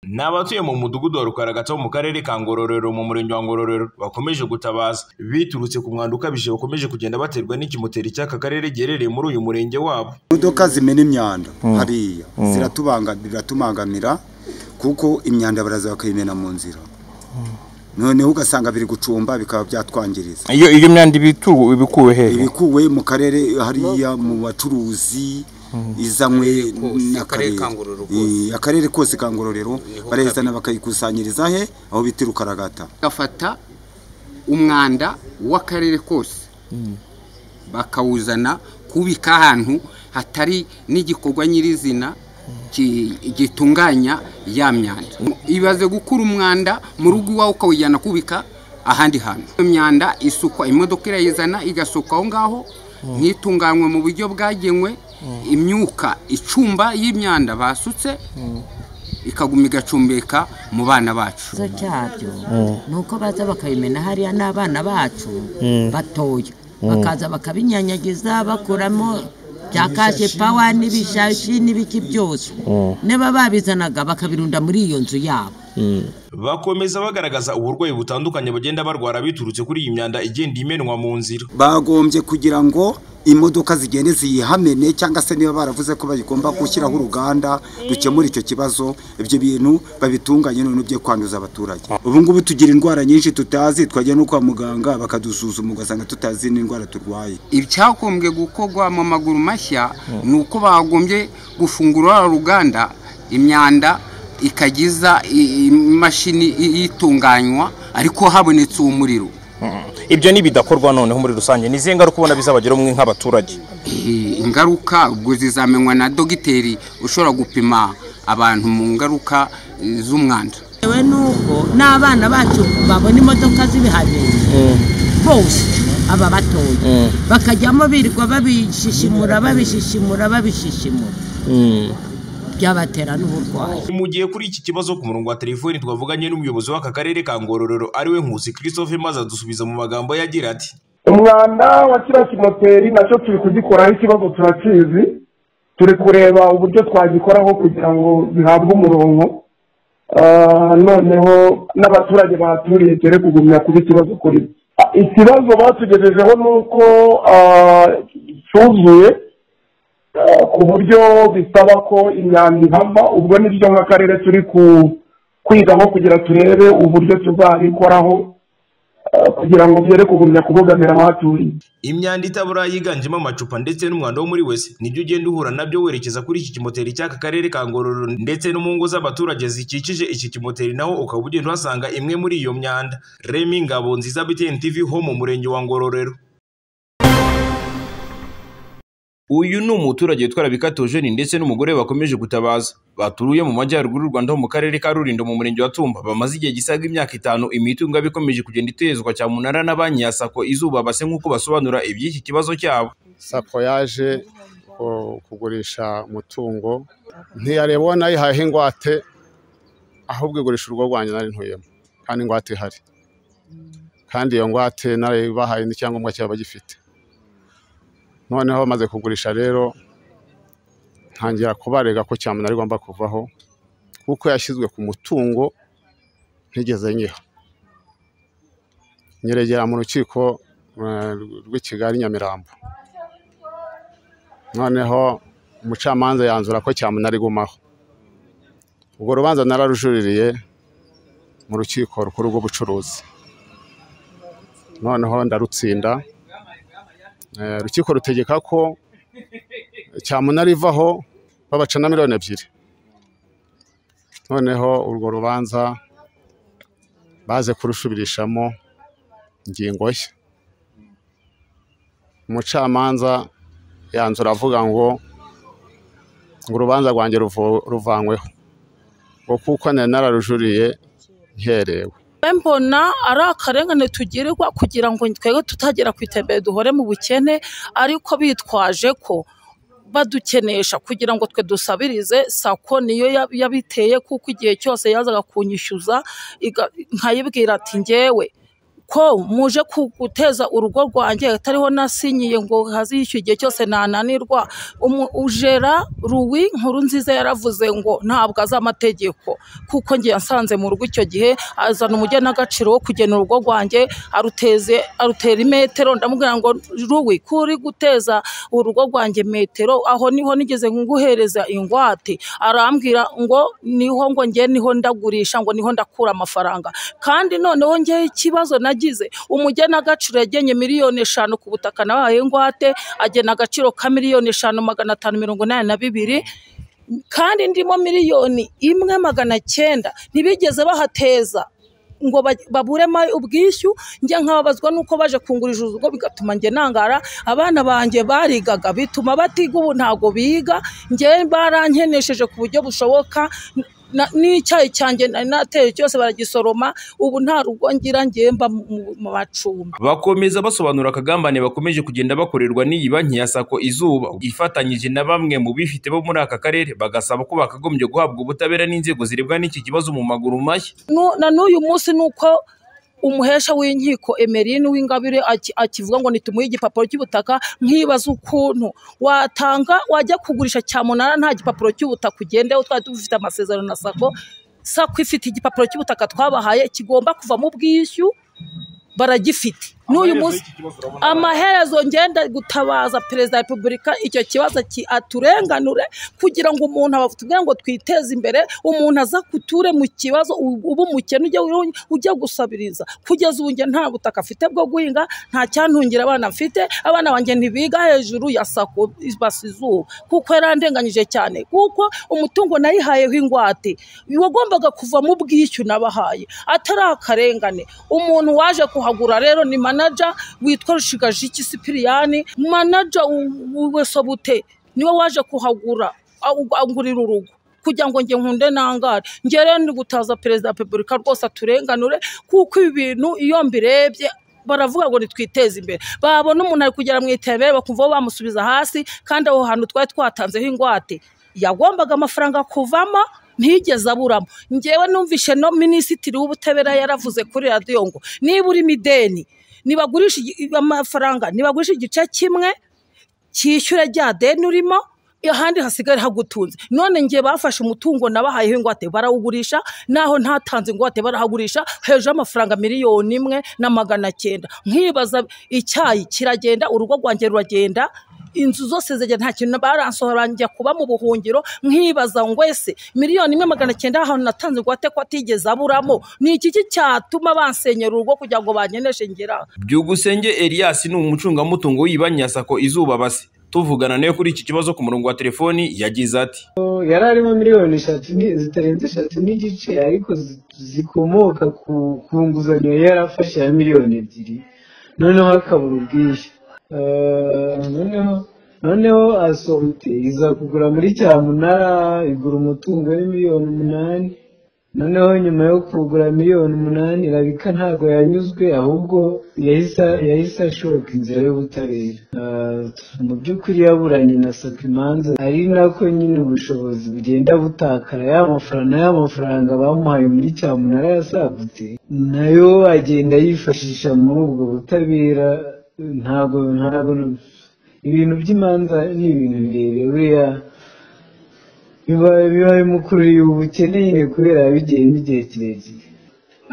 Ni abatuye mu mudugudu wa Rukara Gatsbo mu karere ka Ngororero mu murenge wa Ngororero bakomeje gutabaza biturutse ku mwanda ukabije bakomeje kugenda baterwa n'ikimoteri cy'aka karere giherereye muri uyu murenge wabo. imodoka zimena imyanda hariya ziratubangamira kuko imyanda baraza bakayimena mu nzira noneho ugasanga biri gucumba bikaba byatwangiriza iyo iyo myanda ibituwe ibikuwe hehe ibikuwe mu karere hariya mu bacuruzi izanywe n'akarere Eh, akarere kose ka ngororero barayizana bakayikusanyiriza he aho bita rukaragata bagafata umwanda w'akarere kose bakawuzana kubika ahantu hatari n'igikorwa nyirizina ki- gitunganya ya myanda ibaze gukura umwanda mu rugo iwawe ukawujyana kubika ahandi hantu iyo myanda isukwa imodoka irayizana igasukwa aho ngaho ntitunganywe mu buryo bwagenwe imyuka icumba y'imyanda basutse ikaguma igacumbika mu bana bacu ikibazo cyabyo ni uko baza bakabimena hariya n'abana bacu batoya bakaza bakabinyanyagiza bakuramo bya kashe pawa n'ibishashi n'ibiki byose niba babizanaga bakabirunda muri iyo nzu yabo Bakomeza bagaragaza uburwayi butandukanye bagenda barwara biturutse kuri iyi myanda igenda imenwa mu nzira. bagombye kugira ngo imodoka zigende ziyihamene cyangwa se niba baravuze ko bagomba gushyiraho uruganda rukemura icyo kibazo ibyo bintu babitunganye none byo kwanduza abaturage ubu ngubu tugira indwara nyinshi tutazi twajya no kwa muganga bakadusuzuma ugasanga tutazi n'indwara turwaye icyagombye gukorwa mu maguru mashya ni uko bagombye gufungura ruriya ruganda imyanda ikagiza i- imashini i- itunganywa ariko habonetse uwo muriro ibyo ntibidakorwa noneho muri rusange ni izihe ngaruka ubona bizabageraho mwe nk'abaturage Eh, ingaruka ubwo zizamenywa na dogiteri ushobora gupima abantu mu ngaruka eh, z'umwanda yewe n'ubwo n'abana bacu babona imodoka z'ibiharire bose aba batoya bakajyamo birirwa babishishimura babishishimura babishishimura byabatera n'uburwayi Mu gihe kuri iki kibazo ku murongo wa telefoni twavuganye n'umuyobozi w'aka karere ka Ngororero ariwe Nkusi Christophe maze adusubiza mu magambo yagira ati umwanda wa kiriya kimoteri nacyo turi kugikoraho ikibazo turakizi turi kureba uburyo twagikoraho kugira ngo bihabwe umurongo Ah, noneho n'abaturage bahaturiye dore kugumya kuba ikibazo kuri bo. Ah, ikibazo batugejejeho ni uko ah, cyuzuye ah, ku buryo bisaba ko imyanda ihava ubwo nibyo nk'akarere turi ku- kwigaho kugira turebe uburyo tuzabikoraho ah, kugira ngo byere kugumya kubogamira abahaturiye imyanda itabura yiganjemo amacupa ndetse n'umwanda wo muri wese nibyo ugenda uhura nabyo werekeza kuri iki kimoteri cy'aka karere ka Ngororero ndetse no mu ngo z'abaturage zikikije iki kimoteri naho ukaba ugenda uhasanga imwe muri iyo myanda Remy Ngabo nziza BTN TV ho mu murenge wa Ngororero uyu ni umuturage witwara bikatogeni ndetse n'umugore we bakomeje gutabaza baturuye mu majyaruguru y'u Rwanda ho mu karere ka Rulindo mu murenge wa Tumba bamaze igihe gisaga imyaka itanu imitungo yabo ikomeje kugenda itezwa cyamunara na banki ya Sako izuba base nk'uko basobanura iby'iki kibazo cyabo sako yaje ku- kugurisha umutungo ntiyareba uwo nayihayeho ingwate ahubwo igurisha urugo rwanjye nari ntuyemo kandi ingwate ihari kandi iyo ngwate narayibahaye n'icyangombwa cyaba bagifite noneho bamaze kugurisha rero ntangira kubarega ko cyamunara igomba kuvaho kuko yashyizwe ku mutungo ntigeze nyiha nyiregera mu rukiko eh, rw'i Kigali Nyamirambo noneho umucamanza yanzura ko cyamunara igumaho urwo rubanza nararujuririye mu rukiko rukuru rw'ubucuruzi noneho ndarutsinda Eh, urukiko rutegeka ko cyamunara ivaho babaca na miliyoni ebyiri noneho urwo rubanza baze kurusubirishamo ingingo nshya umucamanza yanzura avuga ngo ngo urubanza rwanjye ruvo- ruvanyweho ngo kuko nari nararujuriye nkerewe mbe mbona ari akarengane tugirirwa kugira ngo twebwe tutagera ku iterambere duhore mu bukene ariko bitwaje ko badukenesha kugira ngo twe dusabirize sako niyo yab- yabiteye kuko igihe cyose yazaga kunyishyuza iga- nkayibwira ati ngewe ko muje ku- guteza urugo rwanjye atariho nasinyiye ngo haziye icyo gihe cyose nananirwa Umu- ujera ruwi nkuru nziza yaravuze ngo ntabwo azi amategeko kuko ngiye nsanze mu rugo icyo gihe azana umugenagaciro wo kugena urugo rwanjye aruteze arutera imetero ndamubwira ngo ruwi kuri guteza urugo rwanjye metero aho niho nigeze nguhereza ingwate arambwira ngo niho ngo nge niho ndagurisha ngo niho ndakura amafaranga kandi noneho ngewe ikibazo nagize umugenagaciro yagenye miliyoni eshanu ku butaka nabahaye ingwate agena agaciro ka miliyoni eshanu magana atanu mirongo inani na bibiri kandi ndimo miliyoni imwe magana cyenda ntibigeze bahateza ngo ba- baburemo ubwishyu njya nkababazwa nuko baje kungurira urugo bigatuma njye nangara abana banjye barigaga bituma batiga ubu ntabwo biga njye barankenesheje ku buryo bushoboka na- n'icyayi cyanjye nari nateye cyose baragisoroma ubu nta rugo ngira ngiye mba mu- mu mu macumbi bakomeza basobanura akagambane bakomeje kugenda bakorerwa n'iyi banki ya sako izuba ifatanyije na bamwe mu bifite bo muri aka karere bagasaba ko bakagombye guhabwa ubutabera n'inzego zirebwa n'iki kibazo mu maguru mashya Nu- na n'uyu munsi ni uko umuhesha w'inkiko emerine w'ingabire aki- akivuga ngo nitumuhe igipapuro cy'ubutaka nkibaza ukuntu watanga wajya kugurisha cyamunara nta gipapuro cy'ubutaka ugendeho twari dufite amasezerano na sako sako ifite igipapuro cy'ubutaka twabahaye kigomba kuvamo ubwishyu baragifite n'uyu munsi amaherezo ngenda gutabaza perezida wa repubulika icyo kibazo ki- aturenganure kugira ngo umuntu abatubwire ngo twiteze imbere umuntu aza kuture mu kibazo u- uba umukene ujya ujya- ujya gusabiriza kugeza ubu njye nta butaka afite bwo guhinga nta cyantungira abana mfite abana banjye ntibiga hejuru ya sako basa izuba kuko yarandenganyije cyane kuko umutungo nayihayeho ingwate wagombaga kuvamo ubwishyu nabahaye atari akarengane umuntu waje kuhagura rero ni manaja witwa rushigajiki sipiriyani manaja wesabute niwe waje kuhagura agu- agurira urugo kugira ngo njye nkunde nangare njye rero ndi gutaza perezida wa repubulika rwose aturenganure kuko ibi bintu iyo mbirebye baravuga ngo nitwiteze imbere babona umuntu ari kugera mu iterambere bakumva bamusubiza hasi kandi aho hantu twari twatanzeho ingwate yagombaga amafaranga kuvamo ntigeze aburamo ngewe numvishe no minisitiri w'ubutabera yaravuze kuri radiyo ngo niba urimo ideni nibagurisha igi- amafaranga nibagurisha igice kimwe cyishyura rya deni urimo ahandi hasigare hagutunze none njye bafashe umutungo nabahayeho ingwate barawugurisha naho ntatanze ingwate barahagurisha hejuru y'amafaranga miliyoni imwe na magana cyenda nkibaza icyayi kiragenda urugo rwanjye ruragenda inzu zose zigenda nta kintu baransohora njya kuba mu buhungiro nkibaza ngo ese miliyoni imwe magana cyenda ahantu natanze ingwate ko atigeze aburamo ni iki cyatuma bansenyera urugo kugira ngo banyeneshe ngera aha? byugusenge elias ni umucungamutungo w'iyi banki ya sako izuba base tuvugana nawe kuri iki kibazo ku murongo wa telefoni yagize ati yari arimo miliyoni eshatu ni- zitarenze eshatu n'igice ariko zi- zikomoka ku ku nguzanyo yari afashe ya miliyoni ebyiri noneho akabura ubwishyu Eh, noneho noneho asohote iza kugura muri cyamunara igura umutungo wari miliyoni umunani noneho nyuma yo kugura miliyoni umunani irabika ntabwo yanyuzwe ahubwo yahise yahise ashoka inzira y'ubutabera Ah, mu by'ukuri yaburanye na sako imanza ari nako nyine ubushobozi bugenda butakara ya mafaranga ya mafaranga bamuhaye muri cyamunara yasagutse nayo agenda yifashisha muri ubwo butabera ntabwo ntabwo ibintu by'imanza ni ibintu birebire buriya biba biba bimukururiye ubukene nyine kubera bigiyemo igihe kirekire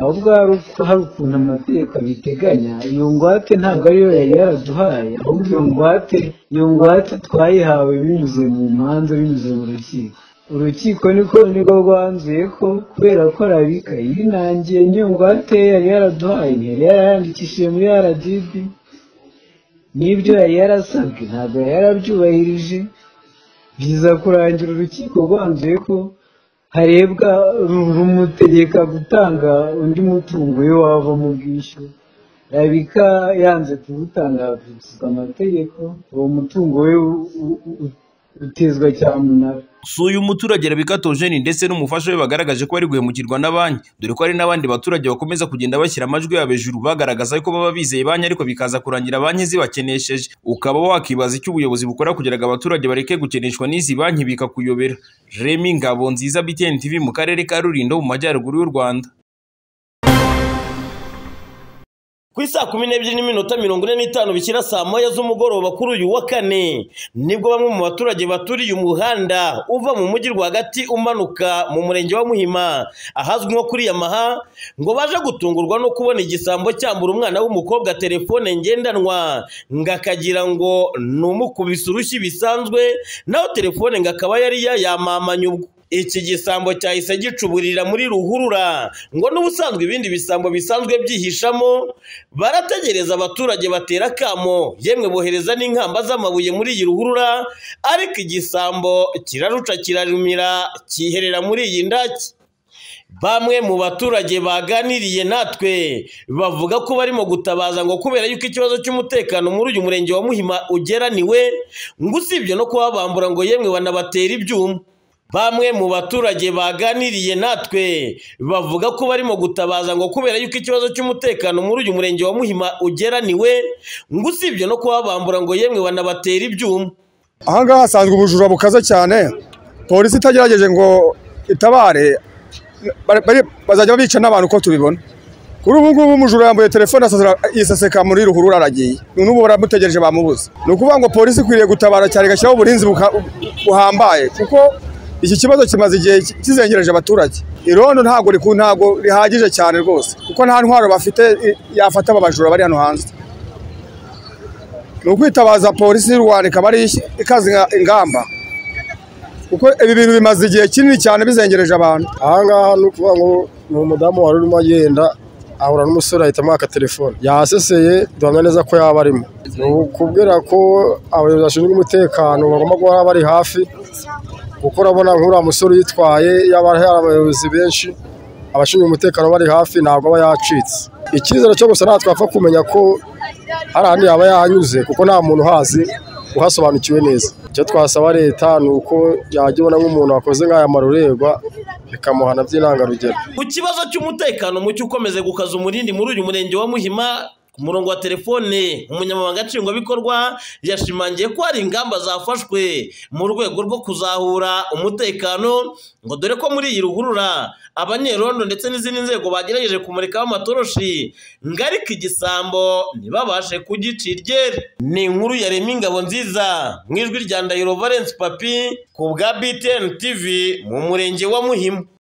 ahubwo hari uko- hari ukuntu amategeko abiteganya iyo ngwate ntabwo ariyo yari yaraduhaye ahubwo iyo ngwate iyo ngwate twayihawe binyuze mu manza binyuze mu rukiko urukiko niko niko rwanzuye ko kubera ko arabika yinangiye n'iyo ngwate yari yaraduhaye yari yarayandikishije muri rdb n'ibyo yari yarasabwe ntabwo yari yarabyubahirije biza kurangira urukiko rwanzuye ko harebwa ru- rumutegeka gutanga undi mutungo iyo wava mu bwishyu rabika yanze kuwutangariza amategeko uwo mutungo we u- u- u- utezwa cyamunara si uyu muturage rabikatogeni ndetse n'umufasha we bagaragaje ko bari guhemukirwa na banki dore ko hari n'abandi baturage bakomeza kugenda bashyira amajwi yabo hejuru bagaragaza ko baba bizeye banki ariko bikaza kurangira banki zibakenesheje ukaba wakibaza icyo ubuyobozi bukora kugira ngo abaturage bareke gukeneshwa n'izi banki bikakuyobera remi ngabo nziza btn tv mu karere ka rulindo mu majyaruguru y'u rwanda ku isaa kumi n'ebyiri n'iminota mirongo ine n'itanu bishyira saa moya z'umugoroba kuri uyu wa kane nibwo bamwe mu baturage baturiye umuhanda uva mu mujyi rwagati umanuka mu murenge wa muhima ahazwi nko kuri yamaha ngo baje gutungurwa no kubona igisambo cyambura umwana w'umukobwa telefone ngendanwa ngo akagira ngo ni umukubise urushyi bisanzwe naho telefone ngo akaba yari yayamamanye ubwo iki gisambo cyahise gicuburira muri ruhurura ngo n'ubusanzwe ibindi bisambo bisanzwe byihishamo barategereza abaturage batera akamo yemwe bohereza n'inkamba z'amabuye muri iyi ruhurura ariko igisambo kiraruca kirarumira cyiherera muri iyi ndaki bamwe mu baturage baganiriye natwe bavuga ko barimo gutabaza ngo kubera yuko ikibazo cy'umutekano muri uyu murenge wa muhima ugeraniwe ngo usibye no kuba bambura ngo yemwe banabatera ibyuma bamwe mu baturage baganiriye natwe bavuga ko barimo gutabaza ngo kubera yuko ikibazo cy'umutekano muri uyu murenge wa muhima ugeraniwe ngo usibye no kuba bambura ngo yemwe banabatera ibyuma ahangaha hasanzwe ubujura bukaze cyane polisi itagerageje ngo itabare bazajya bica n'abantu uko tubibona kuri ubu ngubu umujura yambaye telefone yiseseka muri ruhurura aragiye n'ubu baramutegereje bamubuze ni ukuvuga ngo polisi ikwiriye gutabara cyane igashyiraho uburinzi buhambaye kuko iki kibazo kimaze igihe kizengereje abaturage irondo ntabwo ntabwo rihagije cyane rwose kuko nta ntwaro bafite yafata aba bajura bari hano hanze ni ukwitabaza polisi y'u rwanda ikaba ari ikaze ingamba kuko ibi bintu bimaze igihe kinini cyane bizengereje abantu ahangaha ni ukuvuga ngo ni umudamu wari urimo agenda ahura n'umusore ahita amwaka telefone yaseseye duhamya neza ko yaba arimo ni ukubwira ko abayobozi bashinzwe umutekano bagomba guhora bari hafi kuko urabona nk'uriya musore uyitwaye yaba ari abayobozi benshi abashinzwe umutekano bari hafi ntabwo aba yacitse icyizere cyo gusa natwe apfa kumenya ko hari ahandi yaba yahanyuze kuko nta muntu uhazi uhasobanukiwe neza icyo twasaba leta ni uko yajya ibona nk'umuntu wakoze nk'aya maruregwa bikamuhana by'intangarugero ku kibazo cy'umutekano muke ukomeze gukaza umurindi muri uyu murenge wa muhima ku murongo wa telefone umunyamabanga nshingwabikorwa yashimangiye ko hari ingamba zafashwe mu rwego rwo kuzahura umutekano ngo dore ko muri iyi ruhurura abanyerondo ndetse n'izindi nzego bagerageje kumurikaho amatoroshi ngo ariko igisambo ntibabashe kugicira iryera ni inkuru yarema ingabo nziza mu ijwi rya ndahiro valence papi ku bwa btn tv mu murenge wa muhima